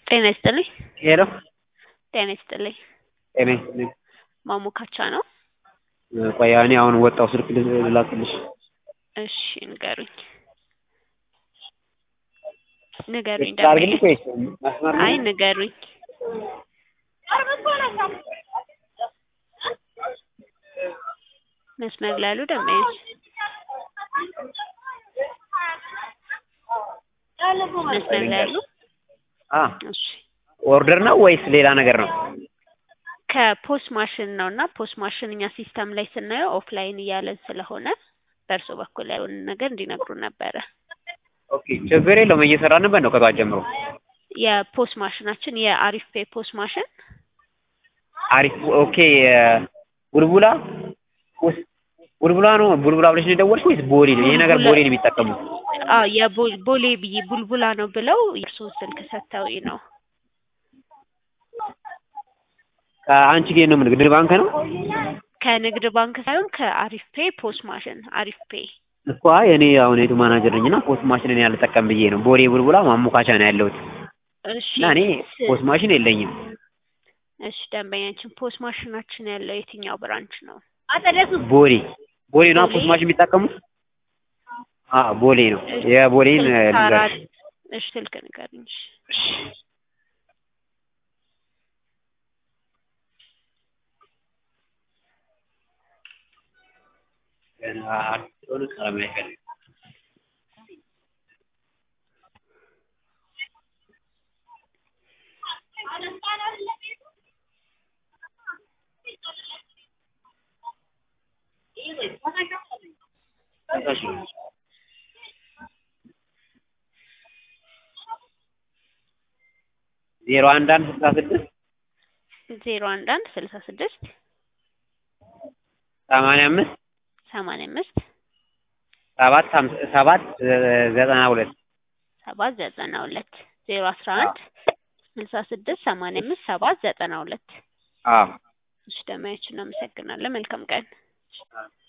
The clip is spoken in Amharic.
ጤና ይስጥልኝ። ሄሎ ጤና ይስጥልኝ። ጤና ይስጥልኝ። ማሞካቻ ነው? ቆይ እኔ አሁን ወጣሁ ስልክ ልላክልሽ። እሺ ንገሩኝ ንገሩኝ ስልክ ላድርግልሽ ወይስ መስመር ላይ? አይ ንገሩኝ። መስመር ላይ ያሉ ደንበኞች መስመር ላይ ያሉ አ እሺ ኦርደር ነው ወይስ ሌላ ነገር ነው? ከፖስ ማሽን ነው እና ፖስ ማሽን እኛ ሲስተም ላይ ስናየው ኦፍላይን እያለን ስለሆነ በእርሶ በኩል ያለውን ነገር እንዲነግሩን ነበረ። ኦኬ ችግር የለውም እየሰራንበት ነው ከጠዋት ጀምሮ። የፖስ ማሽናችን የአሪፍ ፔ ፖስ ማሽን አሪፍ ኦኬ ቡልቡላ ውስ- ቡልቡላ ነው ቡልቡላ ብለሽ ነው የደወልሽ ወይስ ቦሌ ነው? ይሄ ነገር ቡልቡላ- ቦሌ ነው የሚጠቀሙት። አዎ የቦሌ ብዬ ቡልቡላ ነው ብለው የእርስዎን ስልክ ሰጥተውኝ ነው። ከአንቺ ጋር ነው ንግድ ባንክ ነው ከንግድ ባንክ ሳይሆን ከአሪፍ ፔ ፖስ ማሽን አሪፍ ፔ እኮ አይ እኔ አሁን የቱ ማናጀር ነኝ እና ፖስት ማሽን እኔ አልጠቀም ብዬ ነው። ቦሌ ቡልቡላ ማሞካቻ ነው ያለሁት እሺ እና እኔ ስ- ፖስት ማሽን የለኝም። እሺ ደንበኛችን ፖስ ማሽናችን ያለው የትኛው ብራንች ነው? ቦሌ ቦሌ ነው ቦሌ? ፖስት ማሽን የሚጠቀሙት? አ ቦሌ ነው የቦሌን ስልክ አራት ልንገርሽ። እሺ ስልክ ንገሩኝ። እሺ። ገና አዲስ ስለሆነ ቀለም አይፈልግም። ዜሮ አንድ አንድ ስልሳ ስድስት ዜሮ አንድ አንድ ስልሳ ስድስት ሰማንያ አምስት ሰማንያ አምስት ሰባት ሀምሳ ሰባት ዘጠና ሁለት ሰባት ዘጠና ሁለት ዜሮ አስራ አንድ ስልሳ ስድስት ሰማንያ አምስት ሰባት ዘጠና ሁለት አዎ እሺ ደንበኛችን እናመሰግናለን። መልካም ቀን።